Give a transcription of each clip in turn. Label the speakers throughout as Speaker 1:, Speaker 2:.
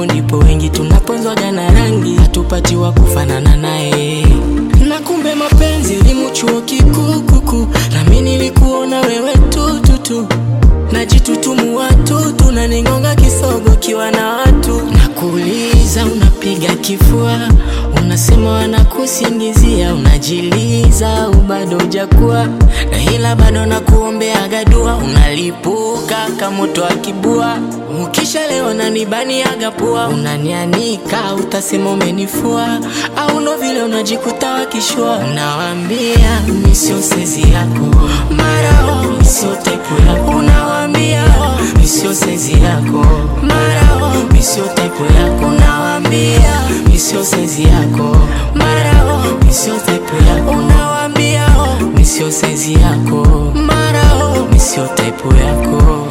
Speaker 1: ndipo wengi tunaponzwaga na rangi, hatupatiwa kufanana naye. Na kumbe mapenzi elimu chuo kikuu kuku, nami nilikuona wewe tututu najitutumu watu tunaningonga kisogo kiwa na watu nakuuliza, unapiga kifua, unasema wanakusingizia, unajiliza ubado ujakuwa na ila bado nakuombeaga dua, unalipuka kama moto wa kibua, ukisha leo nanibaniaga pua, unanianika utasema umenifua, au ndo vile unajikuta wakishua, unawambia mi sio sezi yako, mara oh, mi sio type yako, unawambia oh, mi sio sezi yako, mara oh, mi sio type yako, unawambia mi sio sezi yako, mara oh, mi sio type yako, unawambia oh, mi sio sezi yako, mara oh, mi sio type yako.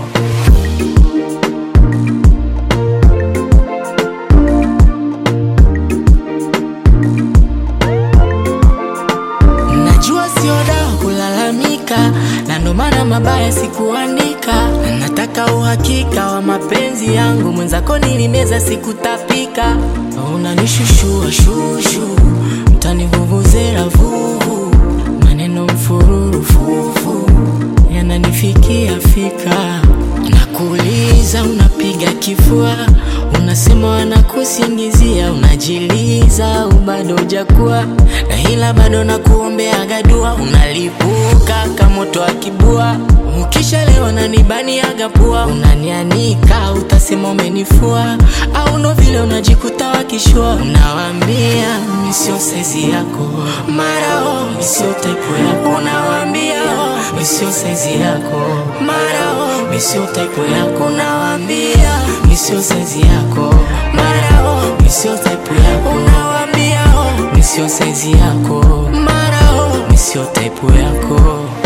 Speaker 1: Najua sio dawa kulalamika, na ndo maana mabaya sikuandika. Na nataka uhakika wa mapenzi yangu, mwenzako nilimeza sikutapika. Unanishushua shushu, mtanivuvuzela vuvu, maneno mfururu fufu yananifikia fika. Nakuuliza, unapiga kifua, unasema wanakusingizia, unajiliza ubado ujakuwa na ila bado nakuombeaga dua, unalipuka kama moto wa kibua, ukisha leo nanibaniaga pua, unanianika utasema umenifua, au ndo vile unajikuta wakishua, unawambia mi sio sezi yako, mara oh, mi sio type yako, unawambia oh, mi sio sezi yako, mara oh, mi sio type yako, unawambia mi sio sezi yako, mara oh, mi sio type yako, unawambia oh, mi sio saizi yako, mara oh, mi sio type yako.